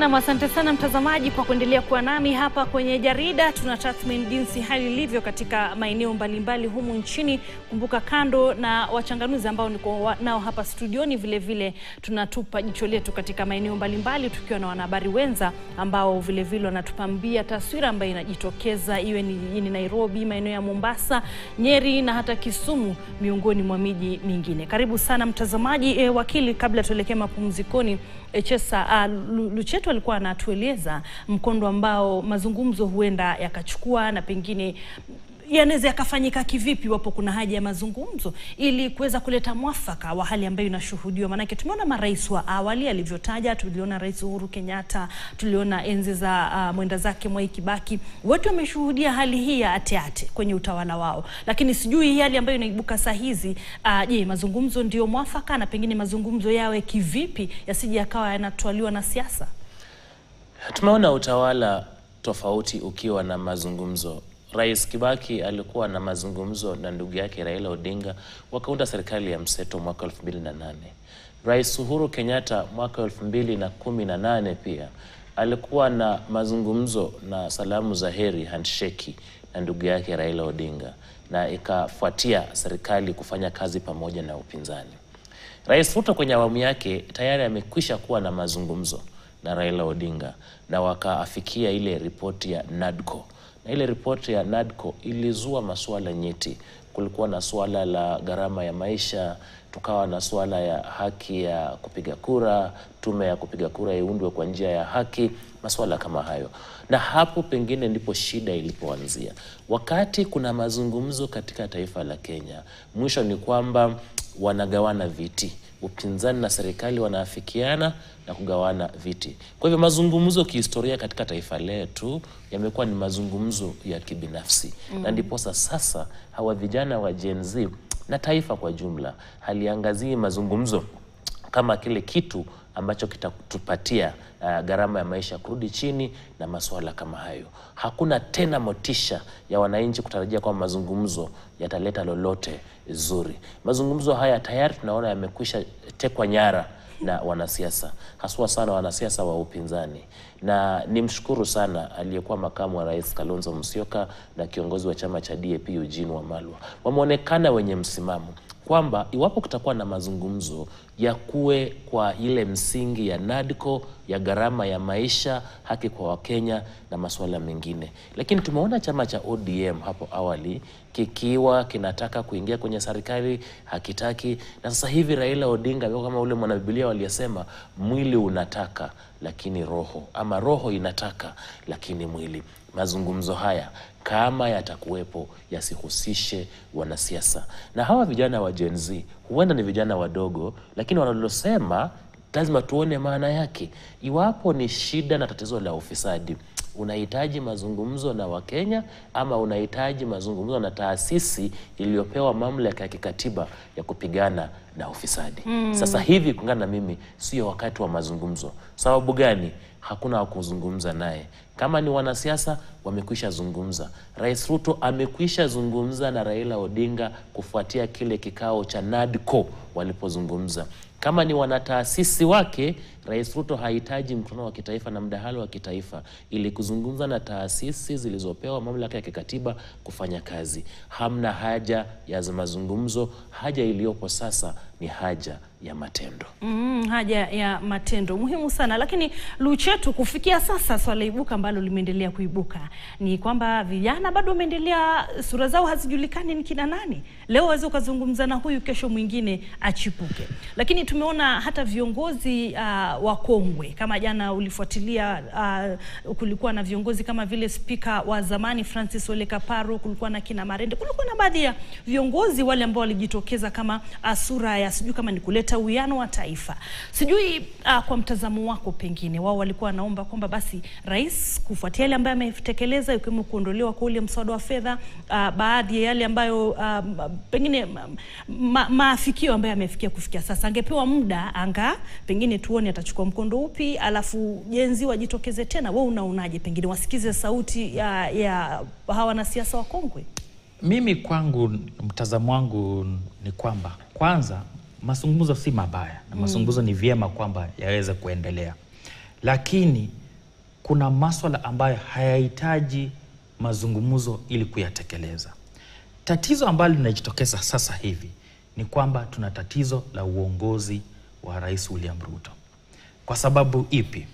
Nam, asante sana mtazamaji kwa kuendelea kuwa nami hapa kwenye jarida. Tuna tathmini jinsi hali ilivyo katika maeneo mbalimbali humu nchini. Kumbuka, kando na wachanganuzi ambao niko nao hapa studioni, vile vile tunatupa jicho letu katika maeneo mbalimbali tukiwa na wanahabari wenza ambao vile vile wanatupambia taswira ambayo inajitokeza iwe ni jijini Nairobi, maeneo ya Mombasa, Nyeri na hata Kisumu, miongoni mwa miji mingine. Karibu sana mtazamaji. E, wakili, kabla tuelekee mapumzikoni, e, Chesa uh, Lucheto alikuwa anatueleza mkondo ambao mazungumzo huenda yakachukua na pengine yanaweza yakafanyika kivipi iwapo kuna haja ya mazungumzo ili kuweza kuleta mwafaka wa hali ambayo inashuhudiwa. Maanake tumeona marais wa awali alivyotaja, tuliona Rais Uhuru Kenyatta, tuliona enzi za uh, mwenda zake Mwai Kibaki, wote wameshuhudia hali hii ya ateate kwenye utawala wao, lakini sijui hii hali ambayo inaibuka saa hizi uh, je, mazungumzo ndio mwafaka na pengine mazungumzo yawe kivipi yasije yakawa yanatwaliwa na siasa? Tumeona utawala tofauti ukiwa na mazungumzo. Rais Kibaki alikuwa na mazungumzo na ndugu yake Raila Odinga, wakaunda serikali ya mseto mwaka 2008. Rais Uhuru Kenyatta mwaka 2018 pia alikuwa na mazungumzo na salamu za heri handshake na ndugu yake Raila Odinga, na ikafuatia serikali kufanya kazi pamoja na upinzani. Rais Ruto kwenye awamu yake tayari amekwisha kuwa na mazungumzo na Raila Odinga na wakaafikia ile ripoti ya NADCO na ile ripoti ya NADCO ilizua masuala nyeti. Kulikuwa na suala la gharama ya maisha, tukawa na suala ya haki ya kupiga kura, tume ya kupiga kura iundwe kwa njia ya haki, masuala kama hayo. Na hapo pengine ndipo shida ilipoanzia. Wakati kuna mazungumzo katika taifa la Kenya, mwisho ni kwamba wanagawana viti upinzani na serikali wanaafikiana na kugawana viti. Kwa hivyo mazungumzo kihistoria katika taifa letu yamekuwa ni mazungumzo ya kibinafsi mm. na ndiposa sasa hawa vijana wa Gen Z na taifa kwa jumla haliangazii mazungumzo kama kile kitu ambacho kitatupatia uh, gharama ya maisha kurudi chini na masuala kama hayo. Hakuna tena motisha ya wananchi kutarajia kwamba mazungumzo yataleta lolote zuri. Mazungumzo haya tayari tunaona yamekwisha tekwa nyara na wanasiasa, haswa sana wanasiasa wa upinzani, na nimshukuru sana aliyekuwa makamu wa rais Kalonzo Musyoka na kiongozi wa chama cha DAP Eugene Wamalwa, wameonekana wenye msimamo kwamba iwapo kutakuwa na mazungumzo ya kuwe kwa ile msingi ya NADCO ya gharama ya maisha, haki kwa Wakenya na masuala mengine. Lakini tumeona chama cha ODM hapo awali kikiwa kinataka kuingia kwenye serikali hakitaki, na sasa hivi Raila Odinga amekuwa kama ule mwanabibilia waliyesema, mwili unataka lakini roho, ama roho inataka lakini mwili. Mazungumzo haya kama yatakuwepo yasihusishe wanasiasa. Na hawa vijana wa Gen Z huenda ni vijana wadogo, lakini wanalosema lazima tuone maana yake. Iwapo ni shida na tatizo la ufisadi, unahitaji mazungumzo na Wakenya ama unahitaji mazungumzo na taasisi iliyopewa mamlaka ya kikatiba ya kupigana na ufisadi? Mm. Sasa hivi kulingana na mimi, sio wakati wa mazungumzo. Sababu gani? Hakuna wa kuzungumza naye. Kama ni wanasiasa wamekwisha zungumza. Rais Ruto amekwisha zungumza na Raila Odinga kufuatia kile kikao cha NADCO walipozungumza. Kama ni wanataasisi wake, Rais Ruto hahitaji mkutano wa kitaifa na mdahalo wa kitaifa ili kuzungumza na taasisi zilizopewa mamlaka ya kikatiba kufanya kazi. Hamna haja ya mazungumzo. Haja iliyopo sasa ni haja ya matendo. Mm, haja ya matendo muhimu sana. Lakini Luchetu, kufikia sasa swala ibuka ambalo limeendelea kuibuka ni kwamba vijana bado wameendelea, sura zao hazijulikani ni kina nani. Leo waweza ukazungumza na huyu, kesho mwingine achipuke. Lakini tumeona hata viongozi uh, wakongwe kama jana ulifuatilia, uh, kulikuwa na viongozi kama vile spika wa zamani Francis Ole Kaparo, kulikuwa na kina Marende, kulikuwa na baadhi ya viongozi wale ambao walijitokeza kama uh, sura ya sijui kama ni kuleta uwiano wa taifa. Sijui uh, kwa mtazamo wako, pengine wao walikuwa wanaomba kwamba basi rais kufuatia yale ambayo ametekeleza ikiwemo kuondolewa kwa ule mswada wa fedha uh, baadhi ya yale ambayo uh, pengine ma, maafikio ambayo amefikia kufikia sasa, angepewa muda anga pengine tuone atachukua mkondo upi, alafu jenzi wajitokeze tena. Wewe unaonaje? Pengine wasikize sauti ya, ya hawa wanasiasa wakongwe. Mimi kwangu, mtazamo wangu ni kwamba kwanza mazungumzo si mabaya na mazungumzo ni vyema kwamba yaweze kuendelea, lakini kuna maswala ambayo hayahitaji mazungumzo ili kuyatekeleza. Tatizo ambalo linajitokeza sasa hivi ni kwamba tuna tatizo la uongozi wa Rais William Ruto. Kwa sababu ipi?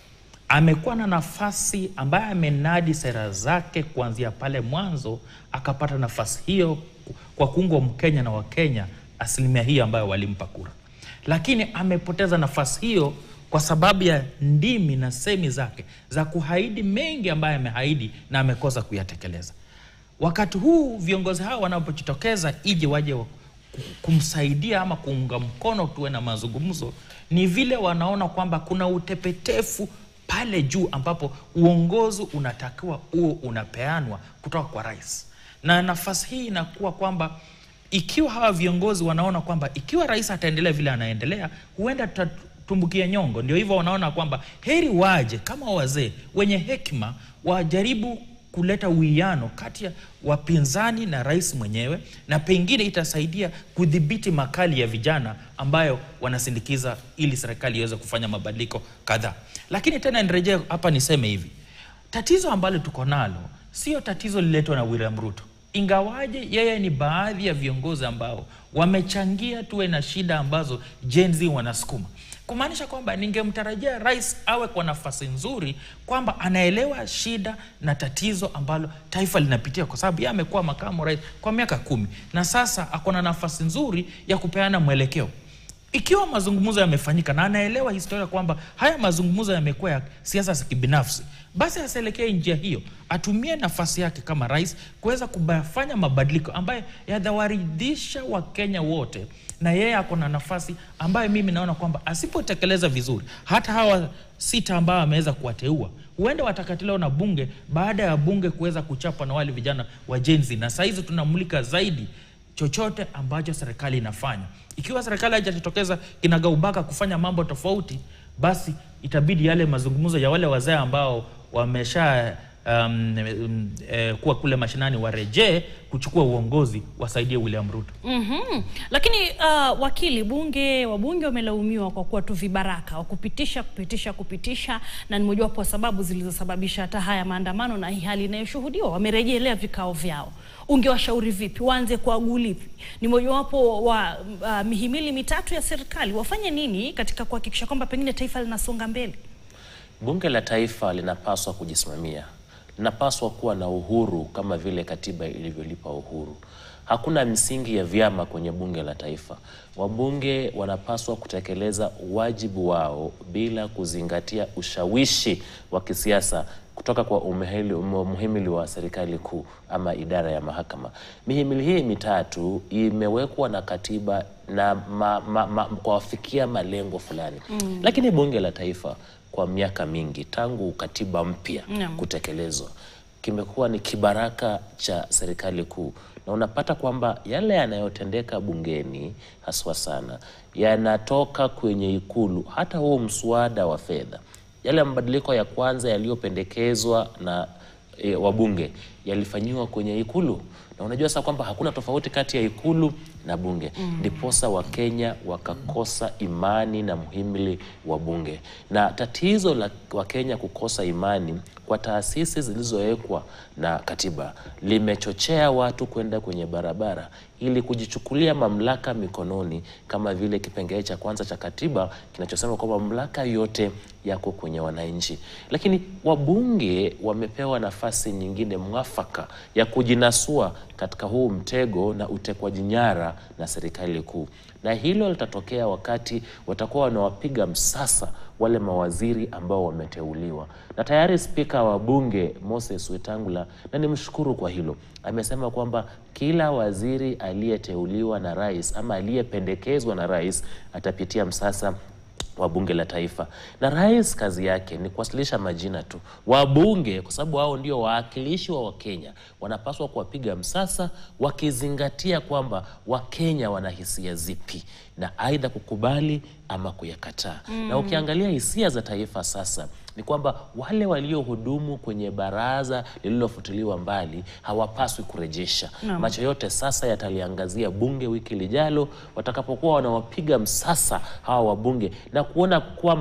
Amekuwa na nafasi ambaye amenadi sera zake kuanzia pale mwanzo, akapata nafasi hiyo kwa kuungwa Mkenya na Wakenya asilimia hii ambayo walimpa kura, lakini amepoteza nafasi hiyo kwa sababu ya ndimi na semi zake za kuhaidi mengi ambayo amehaidi na amekosa kuyatekeleza. Wakati huu viongozi hao wanapojitokeza ije waje wa- kumsaidia ama kuunga mkono tuwe na mazungumzo, ni vile wanaona kwamba kuna utepetefu pale juu ambapo uongozi unatakiwa huo unapeanwa kutoka kwa rais, na nafasi hii inakuwa kwamba ikiwa hawa viongozi wanaona kwamba ikiwa rais ataendelea vile anaendelea, huenda tutatumbukia nyongo. Ndio hivyo wanaona kwamba heri waje kama wazee wenye hekima, wajaribu kuleta uwiano kati ya wapinzani na rais mwenyewe, na pengine itasaidia kudhibiti makali ya vijana ambayo wanasindikiza ili serikali iweze kufanya mabadiliko kadhaa. Lakini tena nirejee hapa niseme hivi, tatizo ambalo tuko nalo sio tatizo liletwa na William Ruto, ingawaje yeye ni baadhi ya viongozi ambao wamechangia tuwe na shida ambazo Gen Z wanasukuma kumaanisha kwamba ningemtarajia rais awe kwa nafasi nzuri kwamba anaelewa shida na tatizo ambalo taifa linapitia, kwa sababu yeye amekuwa makamu rais kwa miaka kumi na sasa ako na nafasi nzuri ya kupeana mwelekeo. Ikiwa mazungumzo yamefanyika na anaelewa historia kwamba haya mazungumzo yamekuwa ya siasa za kibinafsi, basi asielekee njia hiyo, atumie nafasi yake kama rais kuweza kufanya mabadiliko ambayo yatawaridhisha Wakenya wote, na yeye ako na nafasi ambayo mimi naona kwamba asipotekeleza vizuri, hata hawa sita ambao ameweza kuwateua huenda watakatiliwa na bunge baada ya bunge kuweza kuchapwa na wale vijana wa Gen Z, na sahizi tunamulika zaidi chochote ambacho serikali inafanya. Ikiwa serikali haijatokeza kinagaubaga kufanya mambo tofauti, basi itabidi yale mazungumzo ya wale wazee ambao wamesha um, um, eh, kuwa kule mashinani warejee kuchukua uongozi, wasaidie William Ruto. Mhm. Lakini uh, wakili bunge wabunge wamelaumiwa kwa kuwa tu vibaraka wa kupitisha kupitisha kupitisha, na ni mojawapo wa sababu zilizosababisha hata haya maandamano na hii hali inayoshuhudiwa. Wamerejelea vikao vyao, ungewashauri vipi? Waanze kwa gulipi? Ni mojawapo wa uh, mihimili mitatu ya serikali, wafanye nini katika kuhakikisha kwamba pengine taifa linasonga mbele? Bunge la Taifa linapaswa kujisimamia, linapaswa kuwa na uhuru kama vile katiba ilivyolipa uhuru. Hakuna msingi ya vyama kwenye bunge la taifa. Wabunge wanapaswa kutekeleza wajibu wao bila kuzingatia ushawishi wa kisiasa kutoka kwa umehili- muhimili wa serikali kuu ama idara ya mahakama. Mihimili hii mitatu imewekwa na katiba na ma, ma, ma, kuwafikia malengo fulani mm. Lakini bunge la taifa kwa miaka mingi tangu katiba mpya Naam. kutekelezwa kimekuwa ni kibaraka cha serikali kuu, na unapata kwamba yale yanayotendeka bungeni haswa sana yanatoka kwenye Ikulu. Hata huo mswada wa fedha, yale mabadiliko ya kwanza yaliyopendekezwa na e, wabunge yalifanyiwa kwenye Ikulu, na unajua sasa kwamba hakuna tofauti kati ya Ikulu na bunge, ndiposa Wakenya wakakosa imani na muhimili wa bunge. Na tatizo la Wakenya kukosa imani kwa taasisi zilizowekwa na katiba limechochea watu kwenda kwenye barabara ili kujichukulia mamlaka mikononi, kama vile kipengele cha kwanza cha katiba kinachosema kwamba mamlaka yote yako kwenye wananchi. Lakini wabunge wamepewa nafasi nyingine mwafaka ya kujinasua katika huu mtego na utekwaji nyara na serikali kuu, na hilo litatokea wakati watakuwa wanawapiga msasa wale mawaziri ambao wameteuliwa. Na tayari spika wa bunge Moses Wetangula, na nimshukuru kwa hilo, amesema kwamba kila waziri aliyeteuliwa na rais ama aliyependekezwa na rais atapitia msasa wa bunge la taifa, na rais kazi yake ni kuwasilisha majina tu. Wabunge kwa sababu wao ndio wawakilishi wa Wakenya, wanapaswa kuwapiga msasa wakizingatia kwamba Wakenya wana hisia zipi na aidha kukubali ama kuyakataa. Na ukiangalia hisia za taifa sasa ni kwamba wale waliohudumu kwenye baraza lililofutiliwa mbali hawapaswi kurejesha. Naam. Macho yote sasa yataliangazia bunge wiki lijalo watakapokuwa wanawapiga msasa hawa wabunge na kuona kwamba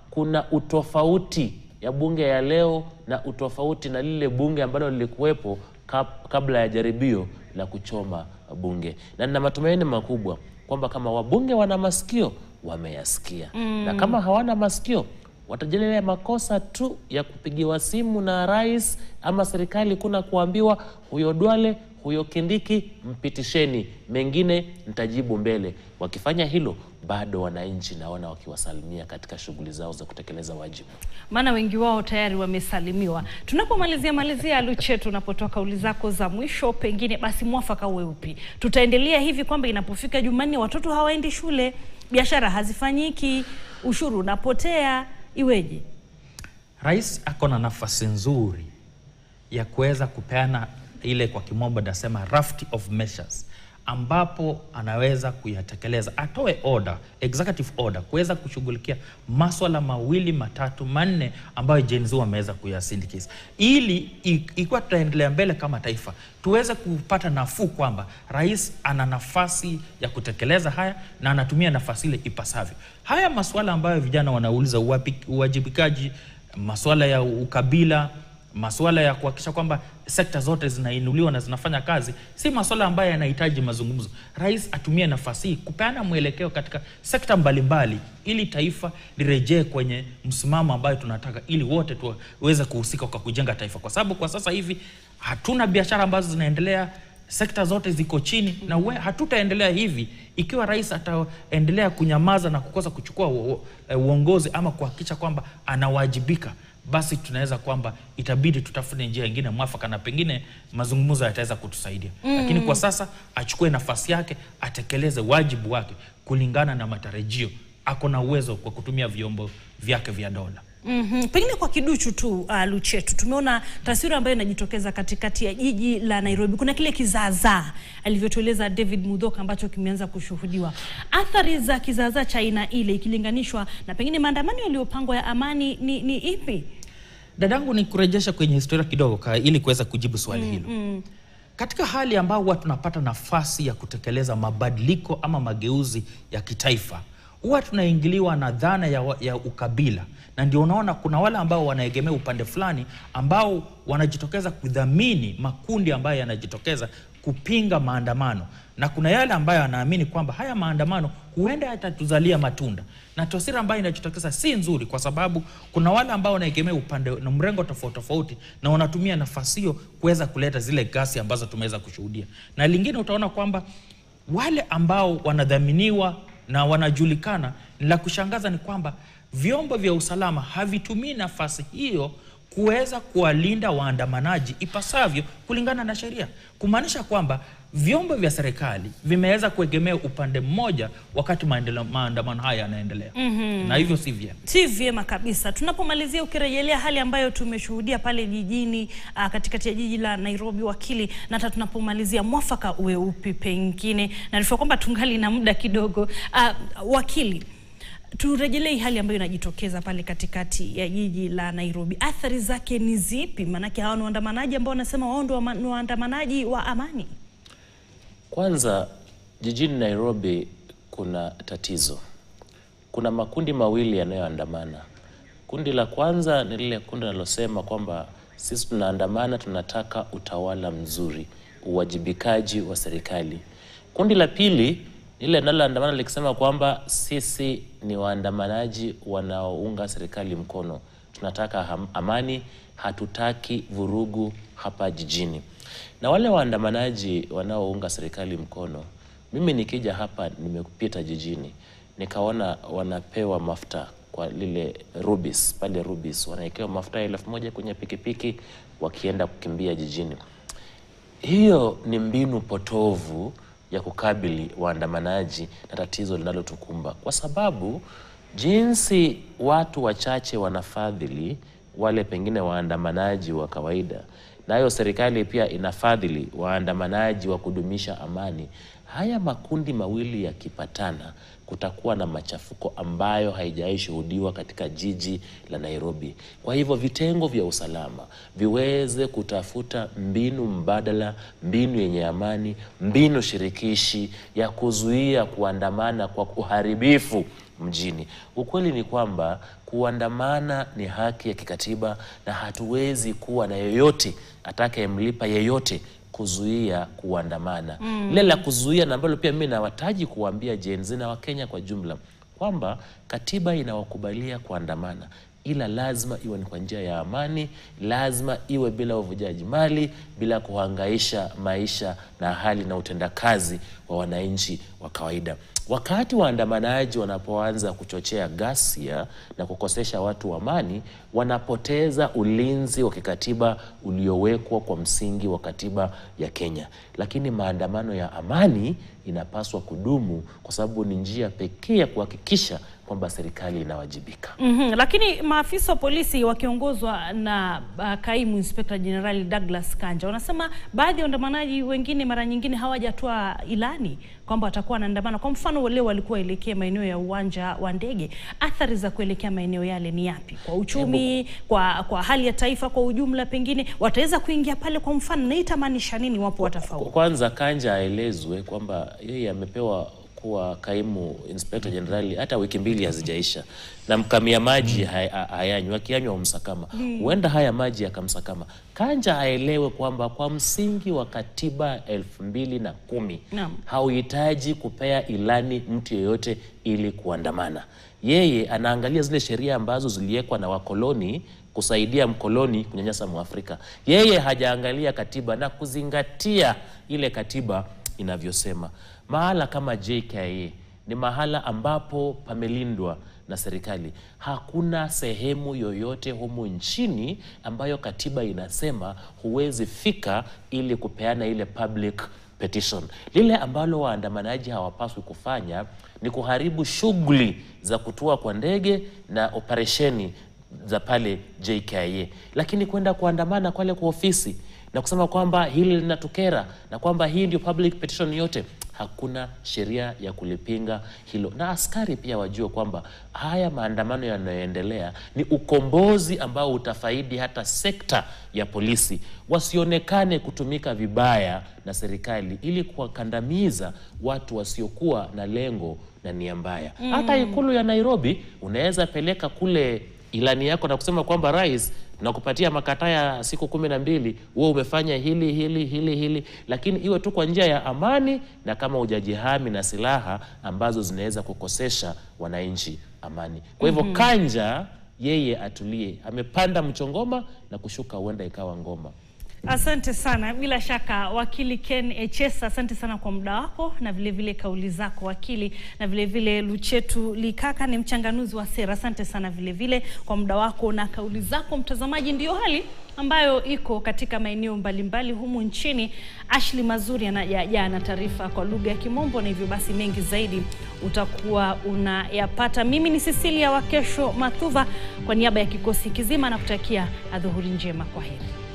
kuna utofauti ya bunge ya leo na utofauti na lile bunge ambalo lilikuwepo kab- kabla ya jaribio la kuchoma bunge, na nina matumaini makubwa kwamba kama wabunge wana masikio wameyasikia, na kama hawana masikio watajelelea makosa tu ya kupigiwa simu na rais ama serikali kuna kuambiwa huyo Duale huyo Kindiki mpitisheni, mengine nitajibu mbele. Wakifanya hilo, bado wananchi naona wakiwasalimia katika shughuli zao za kutekeleza wajibu. maana wengi wao tayari wamesalimiwa. Tunapomalizia malizia, Luche, tunapotoa kauli zako za mwisho, pengine basi mwafaka uwe upi? Tutaendelea hivi kwamba inapofika Jumanne watoto hawaendi shule, biashara hazifanyiki, ushuru unapotea, iweje? Rais ako na nafasi nzuri ya kuweza kupeana ile kwa kimombo nasema raft of measures ambapo anaweza kuyatekeleza, atoe order, executive order kuweza kushughulikia maswala mawili matatu manne ambayo Gen Z wameweza kuyasindikiza, ili i- ikiwa tutaendelea mbele kama taifa tuweze kupata nafuu kwamba rais ana nafasi ya kutekeleza haya na anatumia nafasi ile ipasavyo. Haya maswala ambayo vijana wanauliza, uwapi- uwajibikaji, maswala ya ukabila masuala ya kuhakikisha kwamba sekta zote zinainuliwa na zinafanya kazi, si masuala ambayo yanahitaji mazungumzo. Rais atumie nafasi hii kupeana mwelekeo katika sekta mbalimbali, ili taifa lirejee kwenye msimamo ambayo tunataka, ili wote tuweze kuhusika kwa kujenga taifa, kwa sababu kwa sasa hivi hatuna biashara ambazo zinaendelea sekta zote ziko chini na we, hatutaendelea hivi ikiwa rais ataendelea kunyamaza na kukosa kuchukua uo- eh, uongozi ama kuhakikisha kwamba anawajibika basi tunaweza kwamba itabidi tutafute njia ingine mwafaka na pengine mazungumzo yataweza kutusaidia lakini kwa sasa achukue nafasi yake atekeleze wajibu wake kulingana na matarajio ako na uwezo kwa kutumia vyombo vyake vya dola Mm-hmm. Pengine kwa kiduchu tu uh, Luchetu, tumeona taswira ambayo inajitokeza katikati ya jiji la Nairobi. Kuna kile kizaazaa alivyotueleza David Mudhoka ambacho kimeanza kushuhudiwa. Athari za kizaazaa cha aina ile ikilinganishwa na pengine maandamano yaliyopangwa ya amani ni, ni ipi? dadangu ni kurejesha kwenye historia kidogo ka, ili kuweza kujibu swali hilo katika hali ambao huwa tunapata nafasi ya kutekeleza mabadiliko ama mageuzi ya kitaifa huwa tunaingiliwa na dhana ya, wa- ya ukabila na ndio unaona kuna wale ambao wanaegemea upande fulani ambao wanajitokeza kudhamini makundi ambayo yanajitokeza kupinga maandamano na kuna yale ambayo anaamini kwamba haya maandamano huenda yatatuzalia matunda na taswira ambayo inajitokeza si nzuri kwa sababu kuna wale ambao wanaegemea upande na mrengo tofauti tofauti na wanatumia nafasi hiyo kuweza kuleta zile gasi ambazo tumeweza kushuhudia na lingine utaona kwamba wale ambao wanadhaminiwa na wanajulikana la kushangaza ni kwamba vyombo vya usalama havitumii nafasi hiyo kuweza kuwalinda waandamanaji ipasavyo kulingana na sheria, kumaanisha kwamba vyombo vya serikali vimeweza kuegemea upande mmoja wakati maendele- maandamano haya yanaendelea mm-hmm. na hivyo si vyema. Si vyema kabisa. Tunapomalizia, ukirejelea hali ambayo tumeshuhudia pale jijini uh, katikati ya jiji la Nairobi, wakili, na hata tunapomalizia, mwafaka uwe upi? Pengine naarifiwa kwamba tungali na muda kidogo. Uh, wakili, turejelee hali ambayo inajitokeza pale katikati ya jiji la Nairobi, athari zake ni zipi? Maanake hawa ni waandamanaji ambao wanasema wao ndio wama- ni waandamanaji wa amani. Kwanza, jijini Nairobi kuna tatizo. Kuna makundi mawili yanayoandamana. Kundi la kwanza ni lile kundi linalosema kwamba sisi tunaandamana, tunataka utawala mzuri, uwajibikaji wa serikali. Kundi la pili ni lile linaloandamana likisema kwamba sisi ni waandamanaji wanaounga serikali mkono, tunataka ham- amani, hatutaki vurugu hapa jijini. Na wale waandamanaji wanaounga serikali mkono, mimi nikija hapa, nimepita jijini nikaona wanapewa mafuta kwa lile Rubis pale Rubis, wanawekewa mafuta elfu moja kwenye pikipiki wakienda kukimbia jijini. Hiyo ni mbinu potovu ya kukabili waandamanaji na tatizo linalotukumba, kwa sababu jinsi watu wachache wanafadhili wale pengine waandamanaji wa kawaida, nayo serikali pia inafadhili waandamanaji wa kudumisha amani. Haya makundi mawili yakipatana, kutakuwa na machafuko ambayo haijawahi shuhudiwa katika jiji la Nairobi. Kwa hivyo vitengo vya usalama viweze kutafuta mbinu mbadala, mbinu yenye amani, mbinu shirikishi ya kuzuia kuandamana kwa uharibifu mjini. Ukweli ni kwamba kuandamana ni haki ya kikatiba na hatuwezi kuwa na yoyote atakayemlipa yeyote kuzuia kuandamana. Lile la kuzuia na ambalo pia mimi nawataji kuwaambia Gen Z na Wakenya kwa jumla kwamba katiba inawakubalia kuandamana ila lazima iwe ni kwa njia ya amani, lazima iwe bila uvujaji mali, bila kuhangaisha maisha na hali na utendakazi wa wananchi wa kawaida. Wakati waandamanaji wanapoanza kuchochea ghasia na kukosesha watu amani, wanapoteza ulinzi wa kikatiba uliowekwa kwa msingi wa katiba ya Kenya. Lakini maandamano ya amani inapaswa kudumu kwa sababu ni njia pekee ya kuhakikisha kwamba serikali inawajibika. Mhm, Lakini maafisa wa polisi wakiongozwa na uh, kaimu inspekta jenerali Douglas Kanja wanasema baadhi ya waandamanaji wengine mara nyingine hawajatoa ilani kwamba watakuwa wanaandamana. Kwa mfano leo walikuwa elekea maeneo ya uwanja wa ndege. Athari za kuelekea maeneo yale ni yapi kwa uchumi, kwa, kwa hali ya taifa kwa ujumla? Pengine wataweza kuingia pale kwa mfano, na itamaanisha nini wapo watafaulu? Kwanza Kanja aelezwe kwamba yeye amepewa kuwa kaimu inspekta jenerali hata wiki mbili hazijaisha, na mkamia maji hay- hayanywi, akiyanywa umsakama. Huenda haya maji yakamsakama. Kanja aelewe kwamba kwa msingi wa katiba elfu mbili na kumi Naam. hauhitaji kupea ilani mtu yeyote ili kuandamana. Yeye anaangalia zile sheria ambazo ziliwekwa na wakoloni kusaidia mkoloni kunyanyasa Mwafrika. Yeye hajaangalia katiba na kuzingatia ile katiba inavyosema. Mahala kama JKIA ni mahala ambapo pamelindwa na serikali. Hakuna sehemu yoyote humu nchini ambayo katiba inasema huwezi fika ili kupeana ile public petition. Lile ambalo waandamanaji hawapaswi kufanya ni kuharibu shughuli za kutua kwa ndege na operesheni za pale JKIA, lakini kwenda kuandamana kwale kwa ofisi na kusema kwamba hili linatukera na kwamba hii ndio public petition yote, hakuna sheria ya kulipinga hilo. Na askari pia wajue kwamba haya maandamano yanayoendelea ni ukombozi ambao utafaidi hata sekta ya polisi, wasionekane kutumika vibaya na serikali ili kuwakandamiza watu wasiokuwa na lengo na nia mbaya. Hata ikulu ya Nairobi unaweza peleka kule ilani yako na kusema kwamba rais na kupatia makataa ya siku kumi na mbili wewe umefanya hili hili hili hili, lakini iwe tu kwa njia ya amani na kama hujajihami na silaha ambazo zinaweza kukosesha wananchi amani. Kwa hivyo Kanja yeye atulie, amepanda mchongoma na kushuka huenda ikawa ngoma. Asante sana. Bila shaka wakili Ken Echesa, asante sana kwa muda wako na vile vile kauli zako wakili, na vile vile Luchetu Likaka ni mchanganuzi wa sera. Asante sana vile vile kwa muda wako na kauli zako. Mtazamaji, ndiyo hali ambayo iko katika maeneo mbalimbali humu nchini. Ashley Mazuri anaja na taarifa kwa lugha ya Kimombo, na hivyo basi mengi zaidi utakuwa unayapata. Mimi ni Cecilia Wakesho Mathuva, kwa niaba ya kikosi kizima na kutakia adhuhuri njema. Kwa heri.